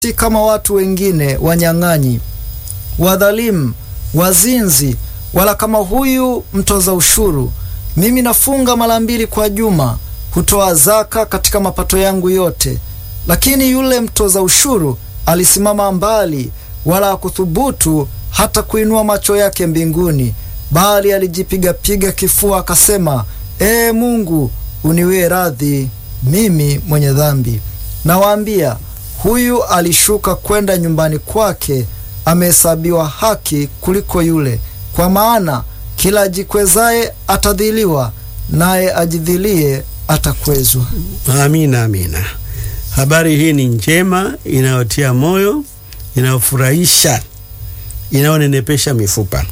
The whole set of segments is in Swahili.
si kama watu wengine wanyang'anyi, wadhalimu, wazinzi, wala kama huyu mtoza ushuru. Mimi nafunga mara mbili kwa juma, hutoa zaka katika mapato yangu yote. Lakini yule mtoza ushuru alisimama mbali, wala hakuthubutu hata kuinua macho yake mbinguni, bali alijipigapiga kifua akasema, Ee Mungu, uniwie radhi mimi mwenye dhambi. Nawaambia, huyu alishuka kwenda nyumbani kwake amehesabiwa haki kuliko yule. Kwa maana kila ajikwezaye atadhiliwa, naye ajidhilie atakwezwa. Amina, amina. Habari hii ni njema, inayotia moyo, inayofurahisha, inayonenepesha mifupa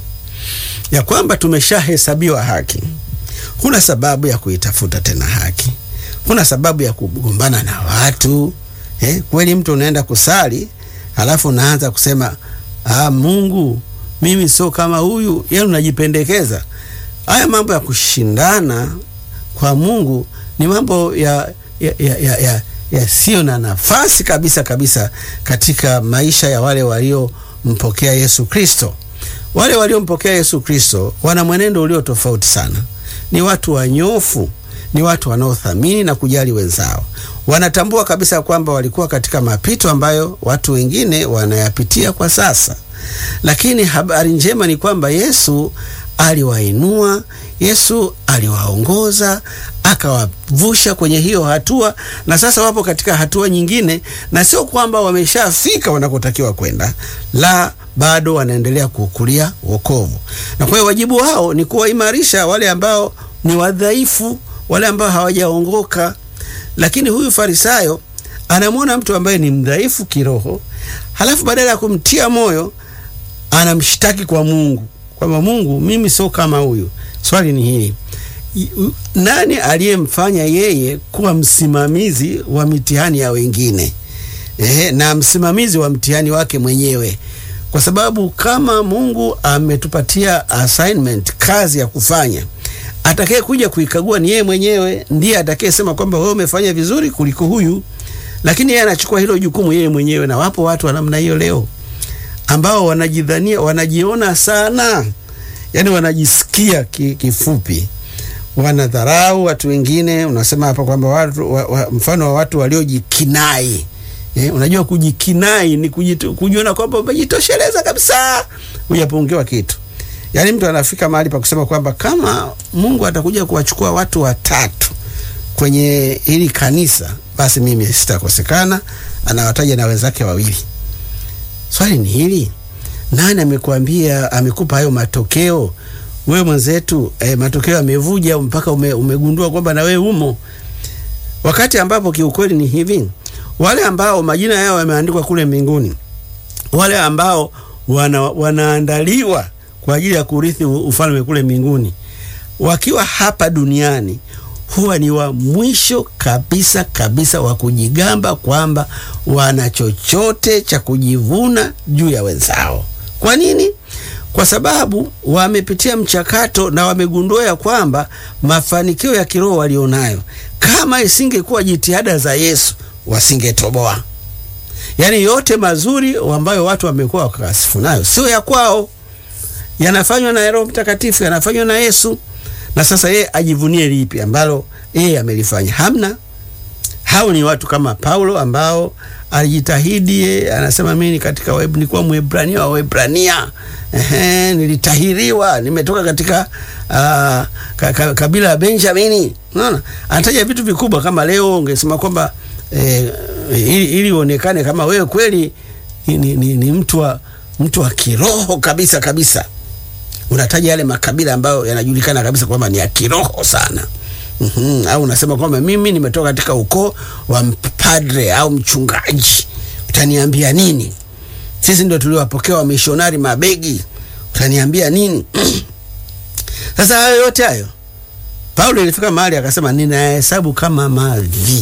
ya kwamba tumeshahesabiwa haki. Huna sababu ya kuitafuta tena haki, huna sababu ya kugombana na watu eh. Kweli mtu unaenda kusali halafu unaanza kusema ah, Mungu mimi sio kama huyu, yaani unajipendekeza. Haya mambo ya kushindana kwa Mungu ni mambo ya ya, ya, ya, ya yasiyo na nafasi kabisa kabisa katika maisha ya wale waliompokea Yesu Kristo. Wale waliompokea Yesu Kristo wana mwenendo ulio tofauti sana. Ni watu wanyofu, ni watu wanaothamini na kujali wenzao. Wanatambua kabisa kwamba walikuwa katika mapito ambayo watu wengine wanayapitia kwa sasa, lakini habari njema ni kwamba Yesu aliwainua, Yesu aliwaongoza, akawavusha kwenye hiyo hatua, na sasa wapo katika hatua nyingine, na sio kwamba wameshafika wanakotakiwa kwenda, la bado wanaendelea kuukulia wokovu. Na kwa hiyo wajibu wao ni kuwaimarisha wale ambao ni wadhaifu, wale ambao hawajaongoka. Lakini huyu Farisayo anamwona mtu ambaye ni mdhaifu kiroho, halafu badala ya kumtia moyo anamshtaki kwa Mungu kwamba Mungu, mimi sio kama huyu. Swali ni hili, nani aliyemfanya yeye kuwa msimamizi wa mitihani ya wengine eh, na msimamizi wa mtihani wake mwenyewe? Kwa sababu kama Mungu ametupatia assignment, kazi ya kufanya, atakaye kuja kuikagua ni yeye mwenyewe, ndiye atakayesema kwamba wewe umefanya vizuri kuliko huyu, lakini yeye anachukua hilo jukumu yeye mwenyewe. Na wapo watu wa namna hiyo leo ambao wanajidhania, wanajiona sana, yani wanajisikia ki, kifupi, wanadharau watu wengine. Unasema hapa kwamba watu wa, wa, mfano wa watu waliojikinai Eh, unajua kujikinai ni kujiona kwamba umejitosheleza kabisa, hujapungiwa kitu. Yaani mtu anafika mahali pa kusema kwamba kama Mungu atakuja kuwachukua watu watatu kwenye hili kanisa, basi mimi sitakosekana. Anawataja na wenzake wawili. Swali ni hili, nani amekuambia, amekupa hayo matokeo? Wewe mwenzetu, eh, matokeo yamevuja mpaka ume, umegundua kwamba na wewe umo, wakati ambapo kiukweli ni hivi wale ambao majina yao yameandikwa kule mbinguni, wale ambao wana, wanaandaliwa kwa ajili ya kurithi ufalme kule mbinguni, wakiwa hapa duniani huwa ni wa mwisho kabisa kabisa wa kujigamba kwamba wana chochote cha kujivuna juu ya wenzao. Kwa nini? Kwa sababu wamepitia mchakato na wamegundua ya kwamba mafanikio ya kiroho walionayo, kama isingekuwa jitihada za Yesu wasingetoboa. Yaani yote mazuri ambayo watu wamekuwa wakasifu nayo sio ya kwao, yanafanywa na Roho Mtakatifu, yanafanywa na Yesu. Na sasa yeye ajivunie lipi ambalo yeye amelifanya? Hamna. Hao ni watu kama Paulo ambao alijitahidi, yeye anasema mimi katika web nilikuwa Mwebrania wa Waebrania, ehe, nilitahiriwa, nimetoka katika uh, ka, ka, kabila ya Benjamini. Unaona, anataja vitu vikubwa. Kama leo ungesema kwamba E, ili, ili uonekane kama wewe kweli ni, ni, ni, ni mtu wa mtu wa kiroho kabisa kabisa, unataja yale makabila ambayo yanajulikana kabisa kwamba ni ya kiroho sana. mm -hmm. Au unasema kwamba mimi nimetoka katika ukoo wa mpadre au mchungaji, utaniambia nini? Sisi ndio tuliwapokea wamishonari mabegi, utaniambia nini? Sasa hayo yote hayo Paulo ilifika mahali akasema, ninahesabu kama mavi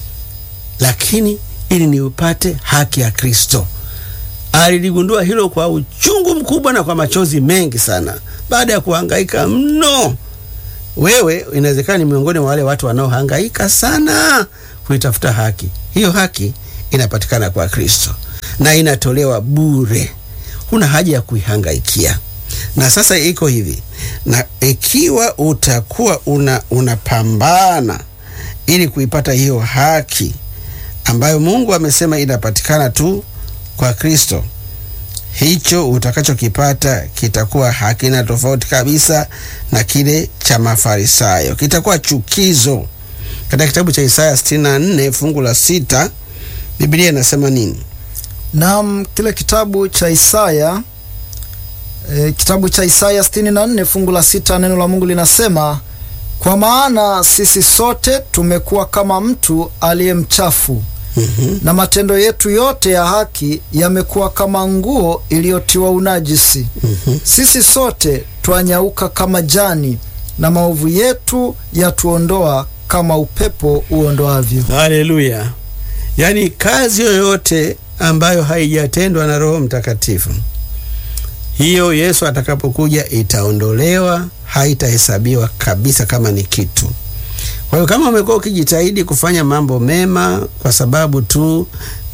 lakini ili niupate haki ya Kristo. Aliligundua hilo kwa uchungu mkubwa na kwa machozi mengi sana, baada ya kuhangaika mno. Wewe inawezekana ni miongoni mwa wale watu wanaohangaika sana kuitafuta haki. Hiyo haki inapatikana kwa Kristo. na inatolewa bure, huna haja ya kuihangaikia. Na sasa iko hivi, na ikiwa utakuwa una unapambana ili kuipata hiyo haki ambayo Mungu amesema inapatikana tu kwa Kristo, hicho utakachokipata kitakuwa hakina tofauti kabisa na kile cha Mafarisayo, kitakuwa chukizo. Katika kitabu cha Isaya 64 fungu la sita Biblia inasema nini? Naam, kile kitabu cha Isaya e, kitabu cha Isaya 64 fungu la sita neno la Mungu linasema, kwa maana sisi sote tumekuwa kama mtu aliye mchafu Mhm. na matendo yetu yote ya haki yamekuwa kama nguo iliyotiwa unajisi. Mhm. Sisi sote twanyauka kama jani, na maovu yetu yatuondoa kama upepo uondoavyo. Haleluya! Yaani kazi yoyote ambayo haijatendwa na Roho Mtakatifu, hiyo Yesu atakapokuja itaondolewa, haitahesabiwa kabisa kama ni kitu. Kwa hiyo kama umekuwa ukijitahidi kufanya mambo mema kwa sababu tu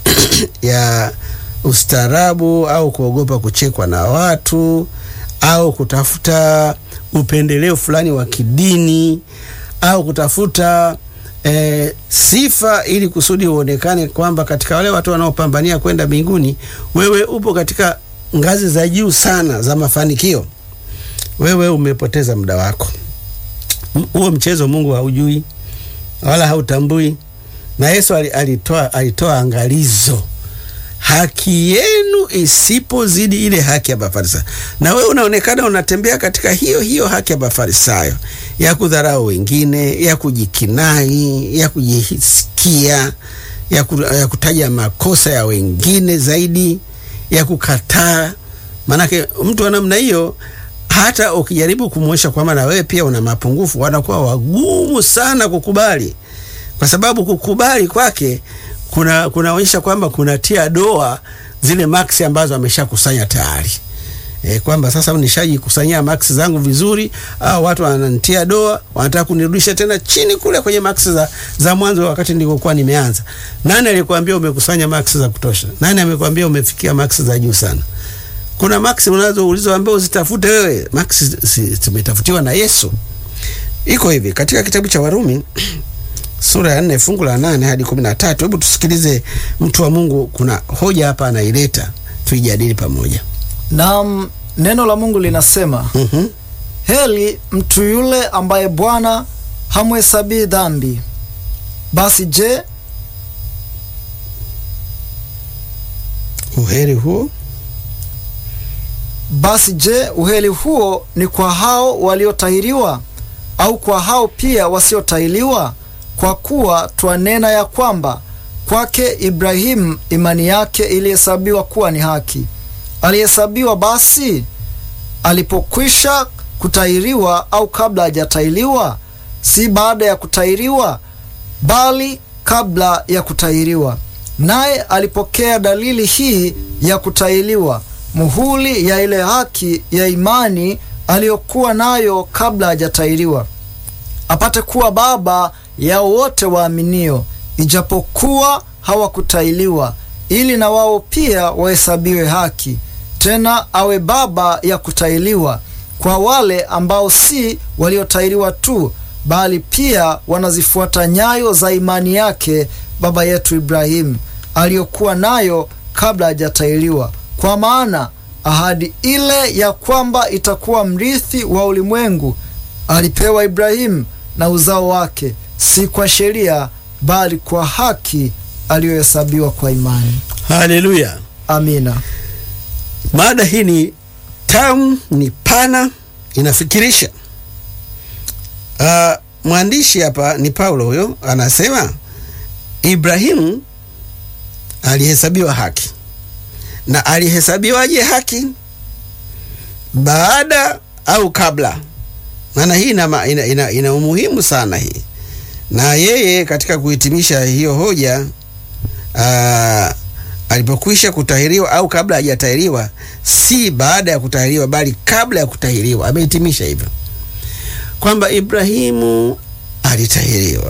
ya ustaarabu au kuogopa kuchekwa na watu au kutafuta upendeleo fulani wa kidini au kutafuta e, sifa ili kusudi uonekane kwamba katika wale watu wanaopambania kwenda mbinguni wewe upo katika ngazi za juu sana za mafanikio, wewe umepoteza muda wako. M- Huo mchezo Mungu haujui wala hautambui, na Yesu ali- alitoa, alitoa angalizo haki yenu isipozidi ile haki ya Mafarisayo. Na wewe unaonekana unatembea katika hiyo hiyo haki ya Mafarisayo ya kudharau wengine, ya kujikinai, ya kujisikia, ya, ku, ya kutaja makosa ya wengine zaidi, ya kukataa. Maanake mtu wa namna hiyo hata ukijaribu kumwonyesha kwamba na wewe pia una mapungufu, wanakuwa wagumu sana kukubali, kwa sababu kukubali kwake kuna kunaonyesha kwamba kunatia doa zile maksi ambazo ameshakusanya tayari. E, kwamba sasa nishajikusanyia maksi zangu vizuri, au watu wananitia doa, wanataka kunirudisha tena chini kule kwenye maksi za, za mwanzo wakati nilikuwa nimeanza. Nani alikwambia umekusanya maksi za kutosha? Nani amekwambia umefikia maksi za juu sana? Kuna maksi unazo ulizoambiwa uzitafute wewe, maksi zi- zimetafutiwa na Yesu. Iko hivi katika kitabu cha Warumi sura ya nne fungu la nane hadi kumi na tatu. Hebu tusikilize mtu wa Mungu, kuna hoja hapa anaileta, tuijadili pamoja. Naam, neno la Mungu linasema Mhm. heli mtu yule ambaye Bwana hamhesabii dhambi. Basi je, Uheri huo basi je, uheli huo ni kwa hao waliotahiriwa au kwa hao pia wasiotahiriwa? Kwa kuwa twanena ya kwamba kwake Ibrahimu imani yake ilihesabiwa kuwa ni haki. Alihesabiwa basi alipokwisha kutahiriwa au kabla hajatahiriwa? Si baada ya kutahiriwa, bali kabla ya kutahiriwa. Naye alipokea dalili hii ya kutahiriwa, muhuri ya ile haki ya imani aliyokuwa nayo kabla hajatahiriwa, apate kuwa baba yao wote waaminio, ijapokuwa hawakutahiriwa, ili na wao pia wahesabiwe haki. Tena awe baba ya kutahiriwa kwa wale ambao si waliotahiriwa tu, bali pia wanazifuata nyayo za imani yake baba yetu Ibrahimu aliyokuwa nayo kabla hajatahiriwa. Kwa maana ahadi ile ya kwamba itakuwa mrithi wa ulimwengu alipewa Ibrahimu na uzao wake, si kwa sheria, bali kwa haki aliyohesabiwa kwa imani. haleluya. Amina. Mada hii ni tamu, ni pana, inafikirisha. Uh, mwandishi hapa ni Paulo, huyo anasema Ibrahimu alihesabiwa haki. Na alihesabiwaje haki? Baada au kabla? Maana hii ina, ma- ina, ina, ina umuhimu sana hii, na yeye katika kuhitimisha hiyo hoja uh, alipokwisha kutahiriwa au kabla hajatahiriwa, si baada ya kutahiriwa, bali kabla ya kutahiriwa. Amehitimisha hivyo kwamba Ibrahimu alitahiriwa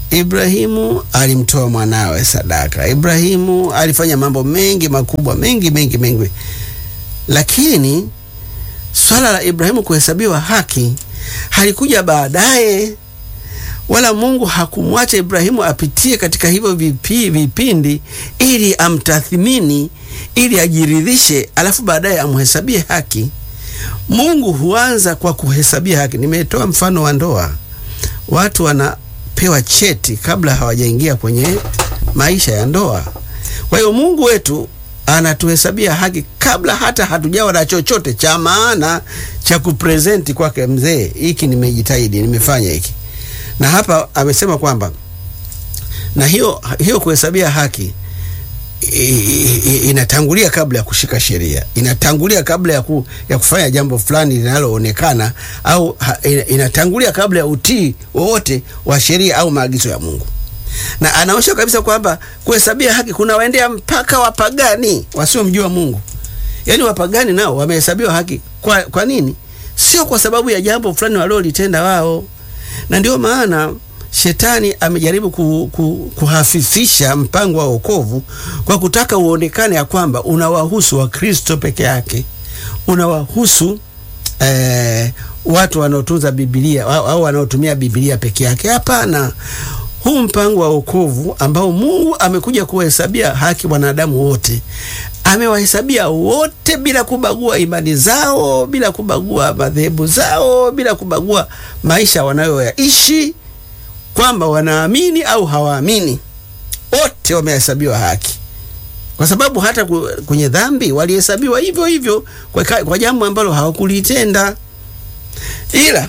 Ibrahimu alimtoa mwanawe sadaka. Ibrahimu alifanya mambo mengi makubwa, mengi mengi mengi, lakini swala la Ibrahimu kuhesabiwa haki halikuja baadaye, wala Mungu hakumwacha Ibrahimu apitie katika hivyo vipi, vipindi ili amtathmini, ili ajiridhishe, alafu baadaye amhesabie haki. Mungu huanza kwa kuhesabia haki. Nimetoa mfano wa ndoa, watu wanapewa cheti kabla hawajaingia kwenye maisha ya ndoa. Kwa hiyo Mungu wetu anatuhesabia haki kabla hata hatujawa na chochote cha maana cha kupresenti kwake, mzee, hiki nimejitahidi, nimefanya hiki. Na hapa amesema kwamba na hiyo, hiyo kuhesabia haki inatangulia kabla ya kushika sheria, inatangulia kabla ya, ku, ya kufanya jambo fulani linaloonekana au ha, inatangulia kabla ya utii wowote wa sheria au maagizo ya Mungu. Na anaonyesha kabisa kwamba kuhesabia haki kuna waendea mpaka wapagani wasiomjua Mungu. Yaani wapagani nao wamehesabiwa haki. Kwa, kwa nini? Sio kwa sababu ya jambo fulani walilolitenda wao, na ndio maana Shetani amejaribu ku, ku, kuhafifisha mpango wa wokovu kwa kutaka uonekane ya kwamba unawahusu Wakristo peke yake, unawahusu eh, watu wanaotunza Biblia au wanaotumia Biblia peke yake. Hapana, huu mpango wa wokovu ambao Mungu amekuja kuwahesabia haki wanadamu wote, amewahesabia wote bila kubagua imani zao, bila kubagua madhehebu zao, bila kubagua maisha wanayoyaishi kwamba wanaamini au hawaamini, wote wamehesabiwa haki, kwa sababu hata kwenye dhambi walihesabiwa hivyo hivyo kwa, kwa jambo ambalo hawakulitenda, ila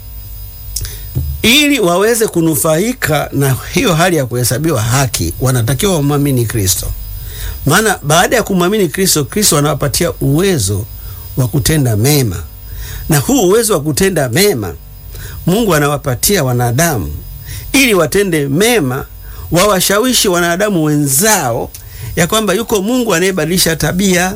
ili waweze kunufaika na hiyo hali ya kuhesabiwa haki, wanatakiwa wamwamini Kristo. Maana baada ya kumwamini Kristo, Kristo anawapatia uwezo wa kutenda mema, na huu uwezo wa kutenda mema Mungu anawapatia wanadamu ili watende mema, wawashawishi wanadamu wenzao ya kwamba yuko Mungu anayebadilisha tabia.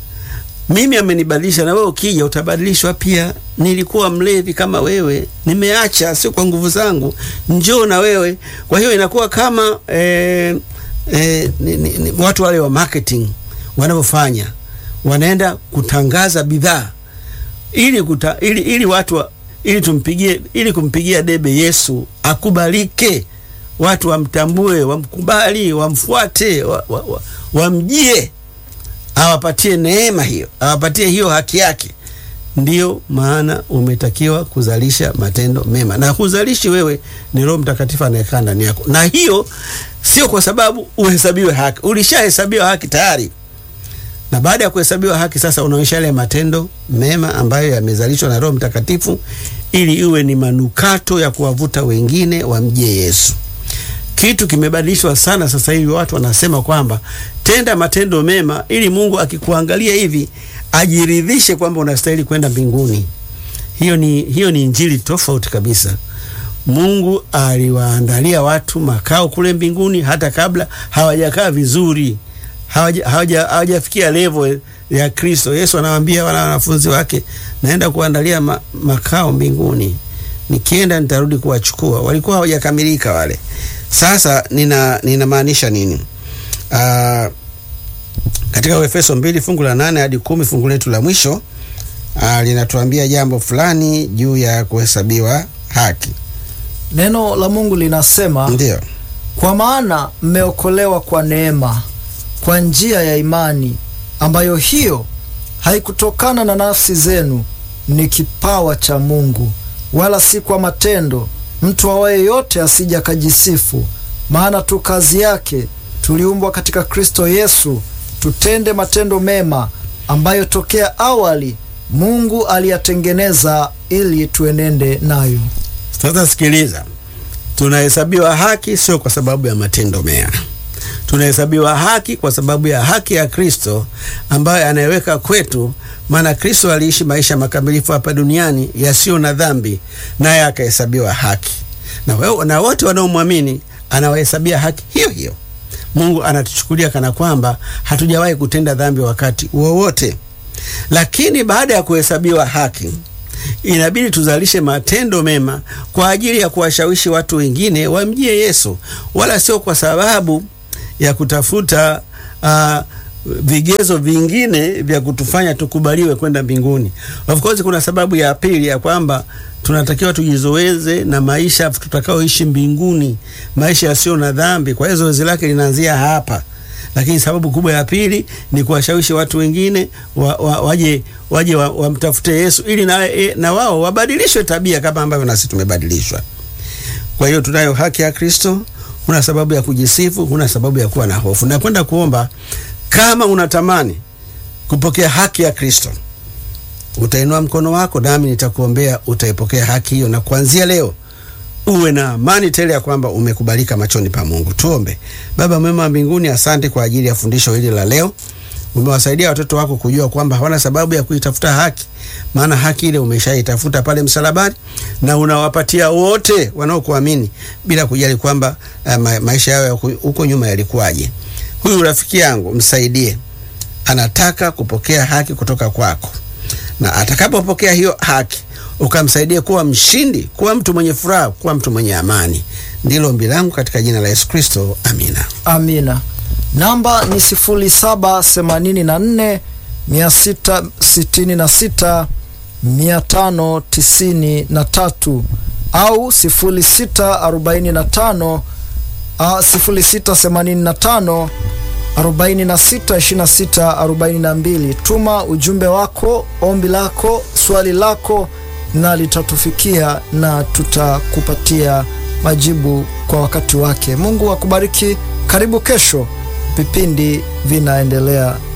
Mimi amenibadilisha, na wewe ukija utabadilishwa pia. Nilikuwa mlevi kama wewe, nimeacha, sio kwa nguvu zangu, njoo na wewe. Kwa hiyo inakuwa kama eh, eh, ni, ni, ni, watu wale wa marketing wanavyofanya, wanaenda kutangaza bidhaa ili, kuta, ili, ili watu wa, ili tumpigie ili kumpigia debe Yesu akubalike, watu wamtambue, wamkubali, wamfuate, wamjie, wa, wa, awapatie neema hiyo, awapatie hiyo haki yake. Ndiyo maana umetakiwa kuzalisha matendo mema, na kuzalishi wewe ni Roho Mtakatifu anayekaa ndani yako, na hiyo sio kwa sababu uhesabiwe haki, ulishahesabiwa haki tayari na baada ya kuhesabiwa haki sasa unaonyesha yale matendo mema ambayo yamezalishwa na Roho Mtakatifu ili iwe ni manukato ya kuwavuta wengine wamjie Yesu. Kitu kimebadilishwa sana sasa hivi, watu wanasema kwamba tenda matendo mema ili Mungu akikuangalia hivi ajiridhishe kwamba unastahili kwenda mbinguni. Hiyo ni, hiyo ni injili tofauti kabisa. Mungu aliwaandalia watu makao kule mbinguni hata kabla hawajakaa vizuri hawajafikia level ya Kristo. Yesu anawaambia wana wanafunzi wake, naenda kuandalia ma, makao mbinguni, nikienda nitarudi kuwachukua. Walikuwa hawajakamilika wale. Sasa nina ninamaanisha nini? Aa, katika Efeso mbili fungu la nane hadi kumi fungu letu la mwisho linatuambia jambo fulani juu ya kuhesabiwa haki. Neno la Mungu linasema, ndio kwa maana mmeokolewa kwa neema kwa njia ya imani, ambayo hiyo haikutokana na nafsi zenu, ni kipawa cha Mungu, wala si kwa matendo, mtu awaye yote asija kajisifu. Maana tu kazi yake tuliumbwa katika Kristo Yesu tutende matendo mema, ambayo tokea awali Mungu aliyatengeneza ili tuenende nayo. Sasa sikiliza, tunahesabiwa haki sio kwa sababu ya matendo mema tunahesabiwa haki kwa sababu ya haki ya Kristo ambayo anayeweka kwetu. Maana Kristo aliishi maisha makamilifu hapa duniani yasiyo na dhambi, naye akahesabiwa haki, na, na wote wanaomwamini anawahesabia haki hiyo hiyo. Mungu anatuchukulia kana kwamba hatujawahi kutenda dhambi wakati wowote. Lakini baada ya kuhesabiwa haki, inabidi tuzalishe matendo mema kwa ajili ya kuwashawishi watu wengine wamjie Yesu, wala sio kwa sababu ya kutafuta uh, vigezo vingine vya kutufanya tukubaliwe kwenda mbinguni. Of course kuna sababu ya pili ya kwamba tunatakiwa tujizoeze na maisha tutakaoishi mbinguni, maisha yasiyo na dhambi. Kwa hiyo zoezi lake linaanzia hapa, lakini sababu kubwa ya pili ni kuwashawishi watu wengine wa, wa, waje waje wamtafute wa Yesu ili na, e, na wao wabadilishwe tabia kama ambavyo nasi tumebadilishwa. Kwa hiyo tunayo haki ya Kristo, huna sababu ya kujisifu, huna sababu ya kuwa na hofu. Nakwenda kuomba kama unatamani kupokea haki ya Kristo, utainua mkono wako nami nitakuombea, utaipokea haki hiyo, na kuanzia leo uwe na amani tele ya kwamba umekubalika machoni pa Mungu. Tuombe. Baba mwema wa mbinguni, asante kwa ajili ya fundisho hili la leo. Umewasaidia watoto wako kujua kwamba hawana sababu ya kuitafuta haki, maana haki ile umeshaitafuta pale msalabani, na unawapatia wote wanaokuamini bila kujali kwamba uh, ma maisha yao huko nyuma yalikuwaje. Huyu rafiki yangu msaidie, anataka kupokea haki kutoka kwako, na atakapopokea hiyo haki ukamsaidia kuwa mshindi, kuwa mtu mwenye furaha, kuwa mtu mwenye amani. Ndilo ombi langu katika jina la Yesu Kristo, amina. Amina. Namba ni sifuri saba themanini na nne mia sita sitini na sita mia tano tisini na tatu au sifuri sita arobaini na tano sifuri sita themanini na tano arobaini na sita ishirini na sita arobaini na mbili. Tuma ujumbe wako, ombi lako, swali lako na litatufikia na tutakupatia majibu kwa wakati wake. Mungu akubariki. Karibu kesho, vipindi vinaendelea